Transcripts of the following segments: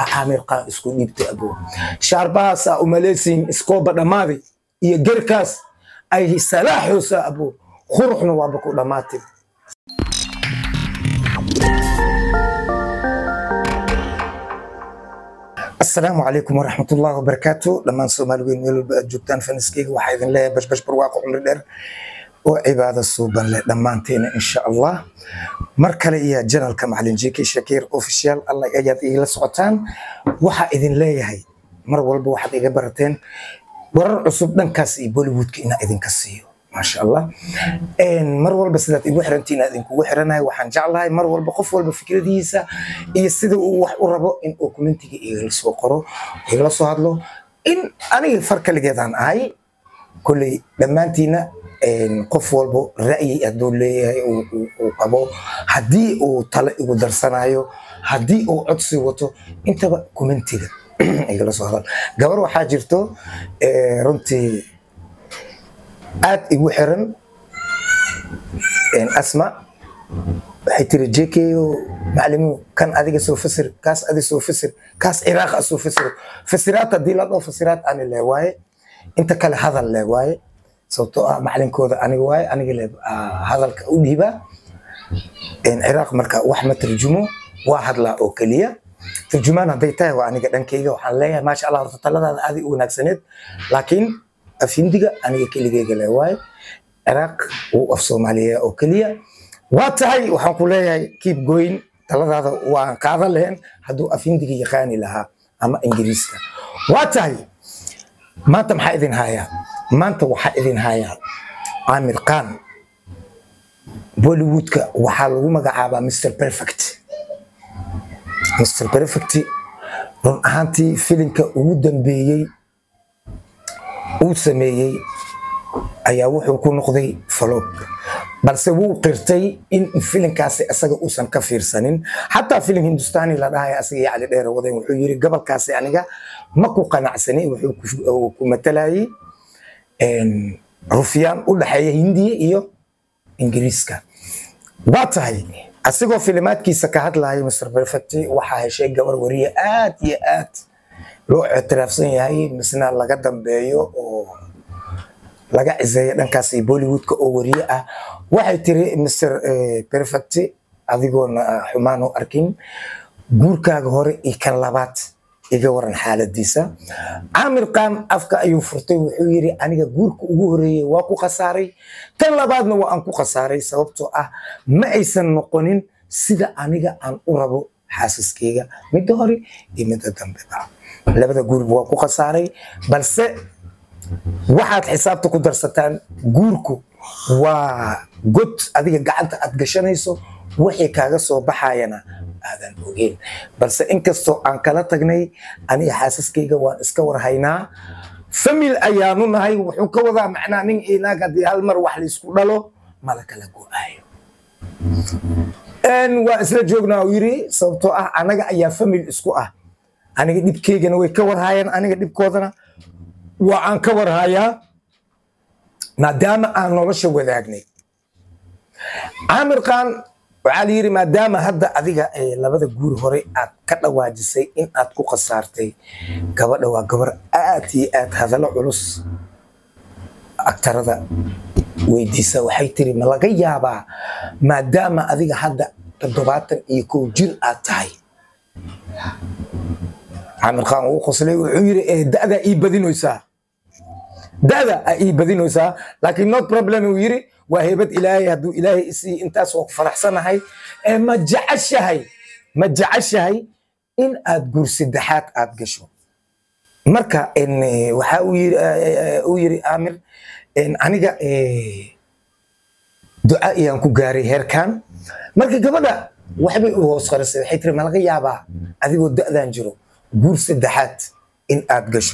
caamir qaan isku dhiibtay abo shaarbahaasaa umaleysiin iskooba dhammaaday iyo gerkaas ay salaaxoosaa abo quruxna waaba ku dhammaatay asalaamu calaykum waraxmatullahi wabarakaatu dhammaan soomaali weyn meel walba aad joogtaan faniskeyga waxaa idin leeyahay bashbash barwaaqo cumri dheer oo cibaado suuban leh dhammaanteena insha allah mar kale iyo janalka macalin jk shakiir official allah ayaad igala socotaan waxaa idin leeyahay mar walba waxaad iga barateen warar cusub dhankaas iyo bollywoodka inaa idinka siiyo maasha allah mar walba sidaad igu xirantiin aad idinkugu xiranahay waxaan jeclahay mar walba qof walba fikradihiisa iyo sida uu wax u rabo in uu commentiga igala soo qoro igala soo hadlo in aniga far kaligeedaan ahay kolley dhammaantiina qof walba ra'yi hadduu leeyahay uu qabo haddii uu tale igu darsanayo haddii uu codsi wato intaba commentiga igala soo hadal gabar waxaa jirto runtii aad igu xiran asma waxay tiri jko macalimiin kan adiga soo fasir kaas adi soo fasir kaas ciraaq a soo fasir fasiraad haddii la dhao fasiraad ani le waaye inta kale hadal le waaye sababtoo ah macalinkooda aniga waaye aniga le hadalka u dhiibaa ciraaq marka wax ma tarjumo waa hadlaa oo keliya tarjumaan hadday tahay waa aniga dhankayga waxaan leeyahay maasha allah horta taladaada aadi u wanaagsaneed laakiin afindiga aniga keligeyga le waaye ciraaq wuu af soomaaliya oo keliya waa tahay waxaan ku leeyahay kiib goyn taladaada waan qaadan lahayn hadduu afindiga yaqaani lahaa ama ingiriiska waa tahay maanta maxaa idin hayaa maanta waxaa idin hayaa caamir khan bollywoodka waxaa lagu magacaabaa mr perfect mr perfect run ahaantii filimka ugu dambeeyey uu sameeyey ayaa wuxuu ku noqday falog balse wuu qirtay in filimkaasi isaga uusan ka fiirsanin xataa filim hindustani la dhahaya asaga iyo cali dheere wadeen wuxuu yiri gobolkaasi aniga ma ku qanacsanin wuxuu ku matalayay rufyaan u dhexeeya hindiya iyo ingiriiska waa tahay asigoo filimaadkiisa ka hadlaya mr perfect waxaa heshay gabar wariye aad iyo aad loo ictiraafsan yahay misna laga dambeeyo oo laga ciseeyo dhankaas bollywoodka oo wariye ah waxay tiri mr perfect adigoona xumaan u arkin guurkaaga hore iyo kan labaad iga waran xaaladiisa caamir khan afka ayuu furtay wuxuu yiri aniga guurka ugu horeeyey waa ku khasaaray kan labaadna waa aan ku khasaaray sababtoo ah ma aysan noqonin sida aniga aan u rabo xaasaskeyga midda hore iyo midda dambeba labada guurba waa ku khasaaray balse waxaad xisaabta ku darsataan guurku waa god adiga gacanta aad gashanayso wixii kaaga soo baxayana aadan ogeyn balse inkastoo aan kala tagnay aniga xaasaskeyga waan iska warhaynaa famil ayaanu nahay wuxuu ka wadaa macnaa nin inaag haddii hal mar wax laysku dhalo mala kala go-aayo waa isla joognaa uu yiri sababtoo ah anaga ayaa famil isku ah aniga dhibkeygana way ka warhaayaan aniga dhibkoodana waa aan ka warhayaa maadaama aan nolosha wadaagnay caamir khan waxaa la yidhi maadaama hadda adiga labada guur hore aad ka dhawaajisay in aad ku khasaartay gabadha waa gabar aad iyo aad hadallo culus agtarada weydiisa waxay tiri ma laga yaabaa maadaama adiga hadda toddobaatan iyo kow jir aad tahay caamir khan uu qoslay wuxuu yidhi da'daa ii badinoysaa da'da a ii badinoysaa laakiin not problem uu yidhi waa heybad ilaahay hadduu ilaahay isii intaas waa ku faraxsanahay ma jeceshahay ma jeceshahay in aad guur saddexaad aad gasho marka waxa uu yiri aamir aniga duca iyaan ku gaaray heerkan marka gabadha waxbay u hoos qarisay waxay tiri ma laga yaabaa adigoo da'dan jiro guur saddexaad in aad gasho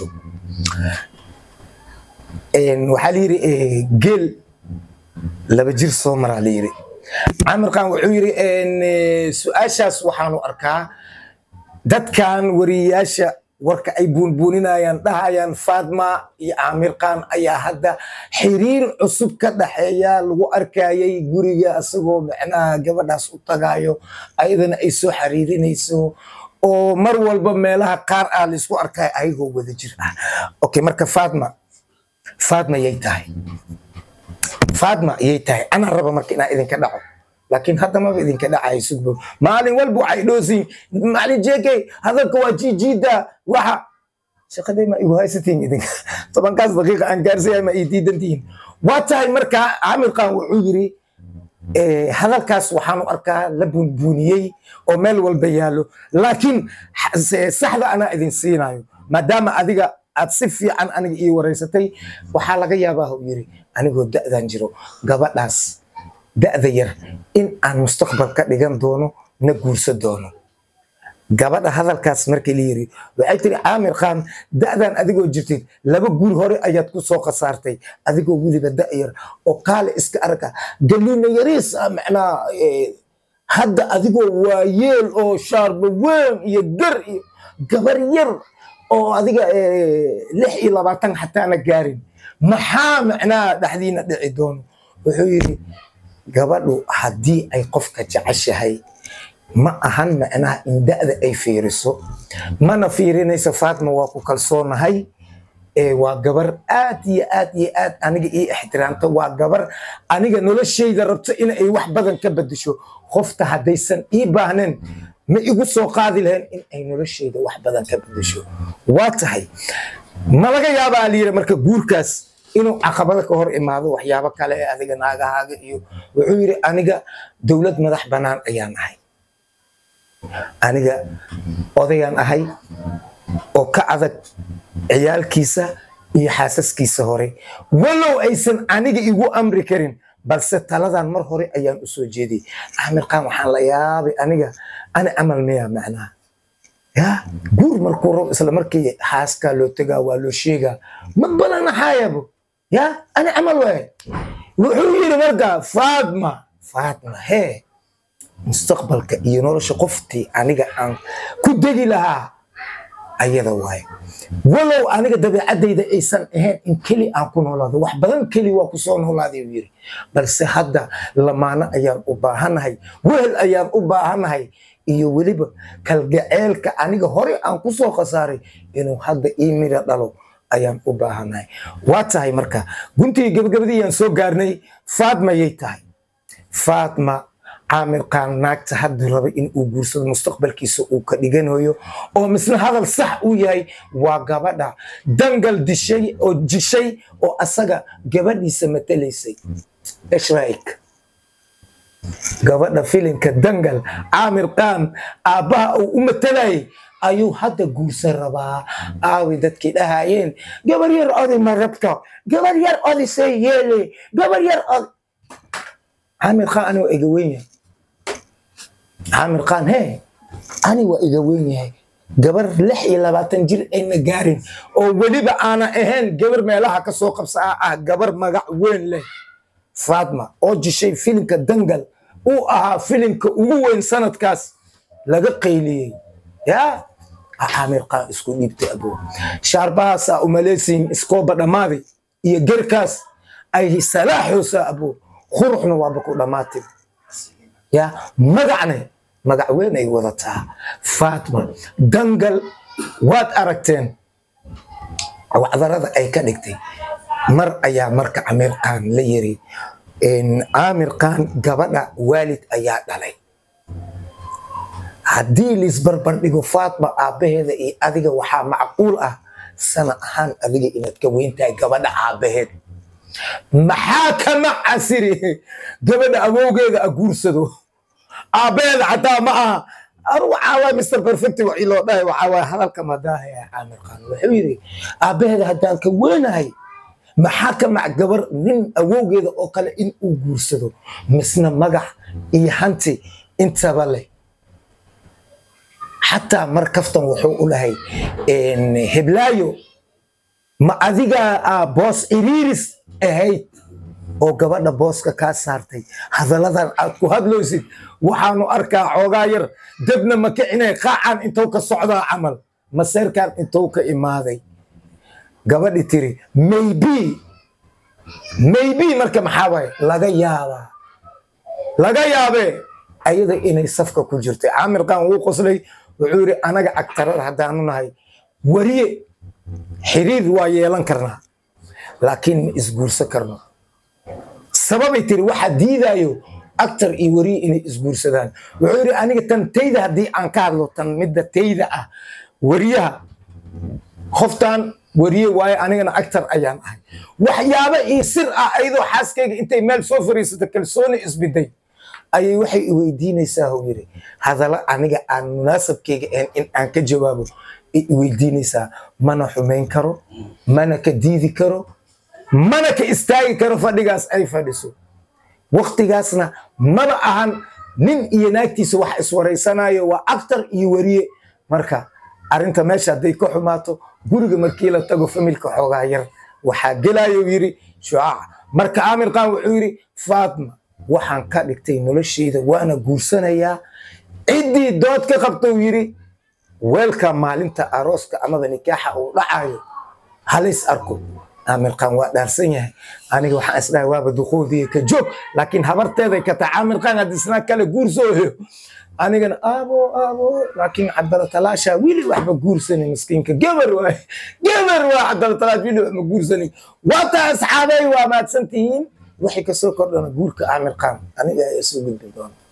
waxaa la yidhi geel laba jir soo maraa la yidhi caamir khan wuxuu yidhi su-aashaas waxaanu arkaa dadkan wariyayaasha warka ay buunbuuninayaan dhahayaan faatma iyo caamir khan ayaa hadda xiriir cusub ka dhaxeeya lagu arkayay guriga asagoo macnaha gabadhaas u tagayo ayadana ay soo xiriirinayso oo mar walba meelaha qaar ah laisku arkaya ayagoo wada jir ah okay marka fatma fatma yay tahay fatma yay tahay anaa raba marka inaa idinka dhaco laakiin hadda maba idinka dhacayo sugbo maalin walba waxay dhoosin maalin jeekey hadalka waa jiijiida waxa shaqaday ma igu haysatiin idinka tobankaas daqiiqa aan gaarsiyahay ma ii diidantihiin waa tahay marka camir qaan wuxuu yiri eh, hadalkaas waxaanu arkaa la bunbuniyey oo meel walba yaallo laakiin xa- se- saxda anaa idin siinayo maadaama adiga aad si fiican aniga ii wareysatay waxaa laga yaabaa uu yiri anigoo da'dan jiro gabadhaas da'da yar in aan mustaqbal ka dhigan doono na guursan doono gabadha hadalkaas markii la yiri waxay tiri caamir khan da'dan adigoo jirtid laba guur hore ayaad ku soo khasaartay adigoo weliba da'yar oo kaale iska arka galiina yariis ah macnaa eh, hadda adigoo waayeel oo shaarba weyn iyo gar iyo gabar yar oo adiga eh, lix iyo labaatan xataana gaarin maxaa macnaa dhexdiina dhici doono wuxuu yidhi gabadhu haddii ay qofka jeceshahay ma ahan macnaha in da'da ay fiiriso mana fiirinayso faatma waa ku kalsoonahay ee waa gabar aad iyo aad iyo aad aniga ii ixtiraamta waa gabar aniga noloshayda rabto in ay wax badan ka bedesho qofta haddaysan ii baahnayn ma igu soo qaadi lahayn in ay noloshayda wax badan ka bedesho waa tahay ma laga yaabaa layiri marka guurkaas inuu caqabado ka hor imaado waxyaabo kale ee adiga naagahaaga iyo wuxuu yidhi aniga dowlad madax bannaan ayaan ahay aniga odayaan ahay oo ka adag ciyaalkiisa iyo xaasaskiisa hore walow aysan aniga igu amri karin balse taladan mar hore ayaan u soo jeeday axmed qaan waxaan la yaabay aniga ani camal miya macnaha ya guur markuu rabo isla markii xaaskaa loo tegaa waa loo sheegaa ma balanaxaayabo ya ani camal waay wuxuu yidhi marka faatma faatma hee mustaqbalka iyo nolosha qoftii aniga aan ku degi lahaa ayada waaye walow aniga dabeecadayda aysan ahayn in keli aan ku noolaado wax badan keli waa ku soo noolaaday uu yidhi balse hadda lamaano ayaan u baahanahay wehel ayaan u baahanahay iyo weliba kalgaceelka aniga hore aan ku soo khasaaray inuu hadda ii mira dhalo ayaan u baahanahay waa tahay marka guntigii gabagabadii ayaan soo gaarnay faatma yay tahay faatma caamir qaan naagta hadduu raba in uu guursado mustaqbalkiisa uu ka dhiganayo oo misna hadal sax uu yahay waa gabadha dangal dishay oo jishay oo asaga gabadhiisa matalaysay ishraik gabadha filimka dangal caamir qaan aabbaha uu u matalayay ayuu hadda guursan rabaa aawi dadkii dhahayeen gabar yar odi ma rabto gabar yar odi see yeele gabar yar odi caamir qaan ani waa iga weyn yahay caamir qaan hee ani waa iga weyn yahay gabar lix iyo labaatan jir ayna gaarin oo weliba aana ahayn gabar meelaha ka soo qabsa ah ah gabar magac weyn leh faatma oo jishay filimka dangal uu ahaa filimka ugu weyn sanadkaas laga qayliyey yaa caamir qaan isku dhiibtay abo shaarbahaasaa umaleysiin iskooba dhammaaday iyo gerkaas ay salaaxoosa abo quruxna waaba ku dhammaatay ya magacne magac weyn ay wadataa faatma dangal waad aragteen wacdarada ay ka dhigtay mar ayaa marka caamir qaan la yiri caamir qaan gabadha waalid ayaa dhalay haddii laisbarbar dhigo faatma aabbaheeda iyo adiga waxaa macquul ah sana ahaan adiga inaad ka weyn tahay gabadha aabbaheed maxaa kama casiri gabadha awowgeeda a guursado aabbaheeda xataa ma aha anu waxaa waay mr perfect waxii loo dhahay waxaa waay hadalka madaahaya caamir qaan wuxuu yidhi aabbaheeda haddaan ka weynahay maxaa ka mac gabar nin awowgeeda oo kale in uu guursado misna magax iyo hanti intaba leh xataa mar kaftan wuxuu u lahay heblaayo ma adigaa aa boos iriiris ahayd oo gabadha booska kaa saartay hadalladan aad ku hadlaysid waxaanu arkaa xoogaa yar dabna ma kicinay qaacan intuu ka socdaa camal maseerkan intuu ka imaaday gabadhi tiri maybe maybe marka maxaa waaye laga yaabaa laga yaabee ayada inay safka ku jirtay caamir qaan wuu qoslay wuxuu yidhi anaga agtarada haddaanu nahay wariye xiriir waa yeelan karnaa laakiin ma isguursan karno sababay tiri waxaa diidaayo actor iyo wariye inay isguursadaan wuxuu yidhi aniga tan tayda haddii aan ka hadlo tan midda tayda ah wariyaha qoftan wariye waaye anigana actor ayaan ahay waxyaaba ii sir ah ayadoo xaaskayga intay meel soo fariisato kalsooni isbiday ayay waxay i weydiinaysaa uu yidhi hadalla aniga aan munaasabkayga ahayn in aan ka jawaabo ay i weydiinaysaa mana xumayn karo mana ka diidi karo mana ka istaagi karo fadhigaas ay fadhiso waktigaasna maba ahan nin iyo naagtiisa wax iswaraysanayo waa actor iyo wariye marka arrinta meesha hadday ka xumaato guriga markii la tago familka xoogaa yar waxaa gelayo yidhi shucaac marka aamir qaan wuxuu yidhi faatma waxaan ka dhigtay nolosheyda waana guursanayaa ciddii dood ka qabta uu yidhi weelka maalinta arooska amaba nikaaxa uu dhacayo halays arko aamir qaan waa dhaarsan yahay aniga waxaan isdhahay waaba duqoodiya ka joog laakiin habarteeday ka tahay aamir qaan haddii isnaa kale guursoo heyo anigana aabo aabo laakiin cabdalatalaasha wili waxba guursanin miskiinka geber waay geber waa cabdalatalaash wili waxba guursanin waata asxaabey waa mahadsan tihiin waxay kasoo kordhana guurka aamir qaan aniga ayaa soo gudbin doona